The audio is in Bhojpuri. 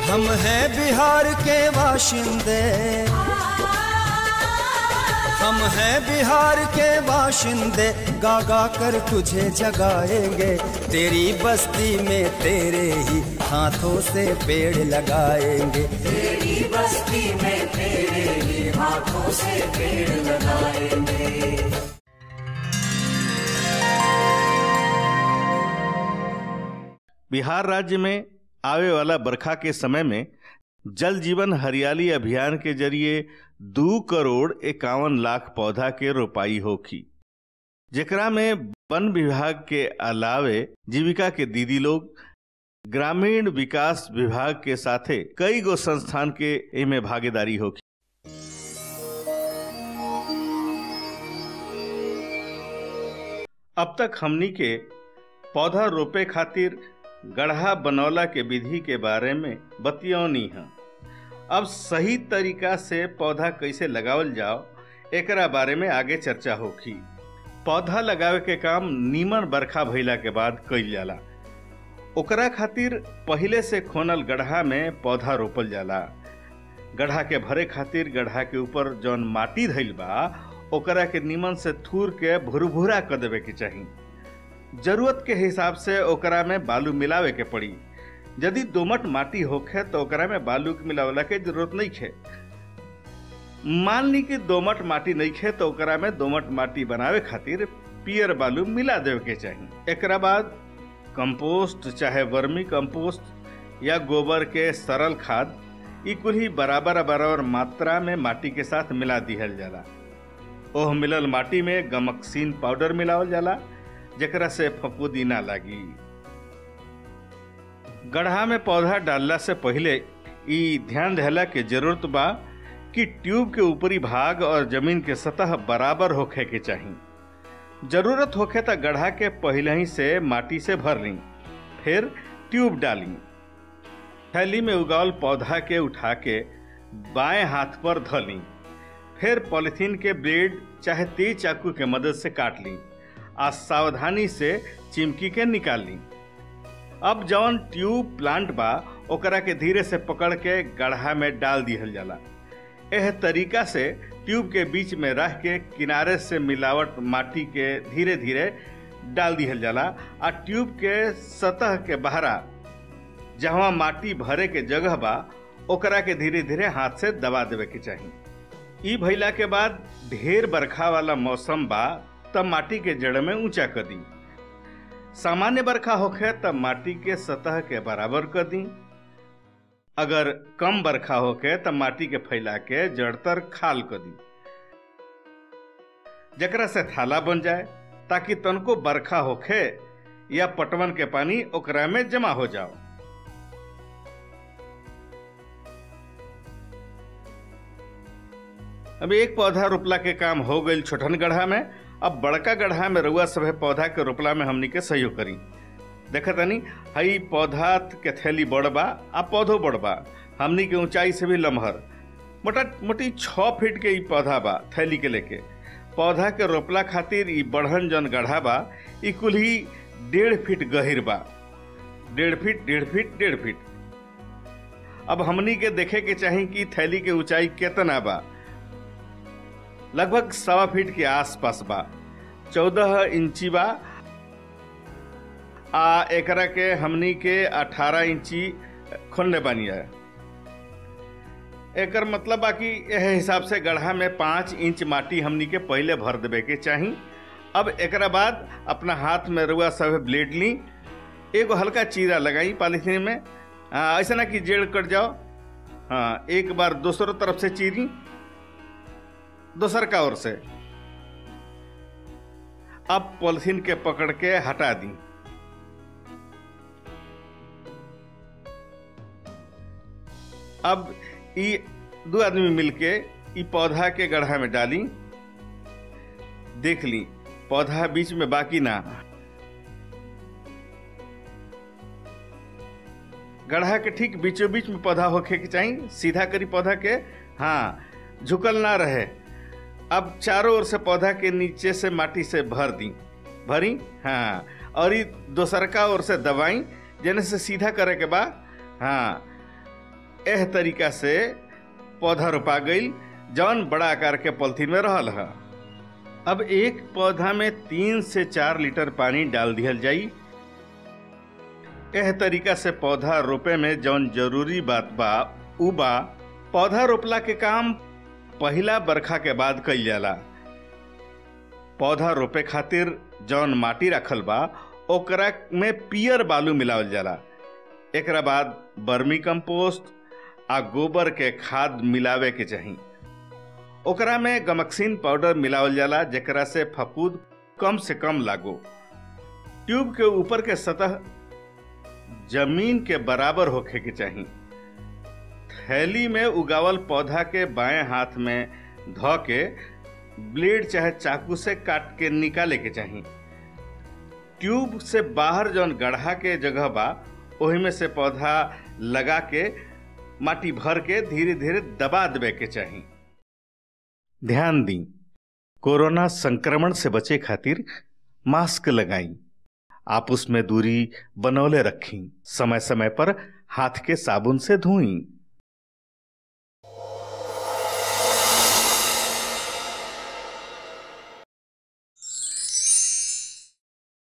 हम हैं बिहार के बाशिंदे हम हैं बिहार के बाशिंदे गा गा कर तुझे जगाएंगे तेरी बस्ती में तेरे ही हाथों से पेड़ लगाएंगे तेरी बस्ती में तेरे ही हाथों से पेड़ लगाएंगे बिहार राज्य में आवे वाला बरखा के समय में जल जीवन हरियाली अभियान के जरिए दो करोड़ इक्यावन लाख पौधा के रोपाई होखी जेकरा में वन विभाग के अलावे जीविका के दीदी लोग ग्रामीण विकास विभाग के साथे कई गो संस्थान के इमे भागीदारी होखी अब तक हमनी के पौधा रोपे खातिर गढ़ा बनौला के विधि के बारे में बतियौनी है अब सही तरीका से पौधा कैसे लगावल जाओ एकरा बारे में आगे चर्चा होखी पौधा लगावे के काम नीमन बरखा भइला के बाद कइल जाला ओकरा खातिर पहिले से खोनल गड्ढा में पौधा रोपल जाला गड्ढा के भरे खातिर गड्ढा के ऊपर जौन माटी धइल बा ओकरा के नीमन से थूर के भुरभुरा कर देवे के चाही जरूरत के हिसाब से ओकरा में बालू मिलावे के पड़ी यदि दोमट माटी होखे तो ओकरा में बालू के मिलावला के जरूरत नहीं है मान ली कि दोमट माटी नहीं है तो ओकरा में दोमट माटी बनावे खातिर पियर बालू मिला देवे के चाही एकरा बाद कंपोस्ट चाहे वर्मी कंपोस्ट या गोबर के सरल खाद ई कुल ही बराबर बराबर मात्रा में माटी के साथ मिला दिहल जाला ओह मिलल माटी में गमकसीन पाउडर मिलावल जाला जेकरा से फफूदी ना लागी गड्ढा में पौधा डालला से पहिले ई ध्यान देहला के जरूरत बा कि ट्यूब के ऊपरी भाग और जमीन के सतह बराबर होखे के चाही जरूरत होखे त गड्ढा के पहिले ही से माटी से भर ली फिर ट्यूब डाली थैली में उगावल पौधा के उठा के बाएं हाथ पर धली फिर पॉलिथीन के ब्लेड चाहे तेज चाकू के मदद से काट ली आ सावधानी से चिमकी के निकाल ली अब जौन ट्यूब प्लांट बा ओकरा के धीरे से पकड़ के गड्ढा में डाल दिहल जाला एह तरीका से ट्यूब के बीच में रह के किनारे से मिलावट माटी के धीरे धीरे डाल दिहल जाला आ ट्यूब के सतह के बहरा जहाँ माटी भरे के जगह बा ओकरा के धीरे धीरे हाथ से दबा देवे के चाही ई भइला के बाद ढेर बरखा वाला मौसम बा तब माटी के जड़ में ऊंचा कर दी सामान्य बरखा होखे तब माटी के सतह के बराबर कर दी अगर कम बरखा होखे तब माटी के फैला के जड़ तर खाल कर दी जकरा से थाला बन जाए ताकि तनको बरखा होखे या पटवन के पानी ओकरा में जमा हो जाओ अब एक पौधा रोपला के काम हो गई छोटन गड्ढा में अब बड़का गड्ढा में रउआ सभे पौधा के रोपला में हमनी के सहयोग करी देखा तनी हई पौधा के थैली बड़ बा आ पौधो बड़ बा हमनी के ऊंचाई से भी लमहर मोटा मोटी छः फीट के ई पौधा बा थैली के लेके पौधा के रोपला खातिर ई बढ़न जन गड्ढा बा ई कुल ही डेढ़ फीट गहिर बा डेढ़ फीट डेढ़ फीट डेढ़ फीट अब हमनी के देखे के चाही कि थैली के ऊंचाई केतना बा लगभग सवा फीट के आसपास बा चौदह इंची बा आ एकरा के हमनी के अठारह इंची खोलने बानी है एकर मतलब बा कि यह हिसाब से गड्ढा में पाँच इंच माटी हमनी के पहले भर देवे के चाही अब एकरा बाद अपना हाथ में रुआ सब ब्लेड ली एगो हल्का चीरा लगाई पॉलीथीन में आ, ऐसा ना कि जेड़ कट जाओ हाँ एक बार दूसरों तरफ से चीरी दोसर का ओर से अब पॉलिथीन के पकड़ के हटा दी अब ई दो आदमी मिलके ई पौधा के गड्ढा में डाली देख ली पौधा बीच में बाकी ना गड्ढा के ठीक बीचों बीच में पौधा होखे के चाहिए सीधा करी पौधा के हाँ झुकल ना रहे अब चारों ओर से पौधा के नीचे से माटी से भर दी भरी हाँ और ये दोसरका ओर से दबाई जेने से सीधा करे के बाद हाँ एह तरीका से पौधा रोपा गईल जौन बड़ा आकार के पॉलिथीन में रहल है अब एक पौधा में तीन से चार लीटर पानी डाल दिहल जाई एह तरीका से पौधा रोपे में जौन जरूरी बात बा उ बा पौधा रोपला के काम पहिला बरखा के बाद कइल जाला पौधा रोपे खातिर जौन माटी रखल बा ओकरा में पियर बालू मिलावल जाला एकरा बाद बर्मी कंपोस्ट आ गोबर के खाद मिलावे के चाही ओकरा में गमक्सीन पाउडर मिलावल जाला जेकरा से फफूद कम से कम लागो ट्यूब के ऊपर के सतह जमीन के बराबर होखे के चाही थैली में उगावल पौधा के बाएं हाथ में धो के ब्लेड चाहे चाकू से काट के निकाले के चाही ट्यूब से बाहर जौन गड्ढा के जगह बा ओही में से पौधा लगा के माटी भर के धीरे धीरे दबा देवे के चाही ध्यान दी कोरोना संक्रमण से बचे खातिर मास्क लगाई आपस में दूरी बनौले रखी समय समय पर हाथ के साबुन से धोई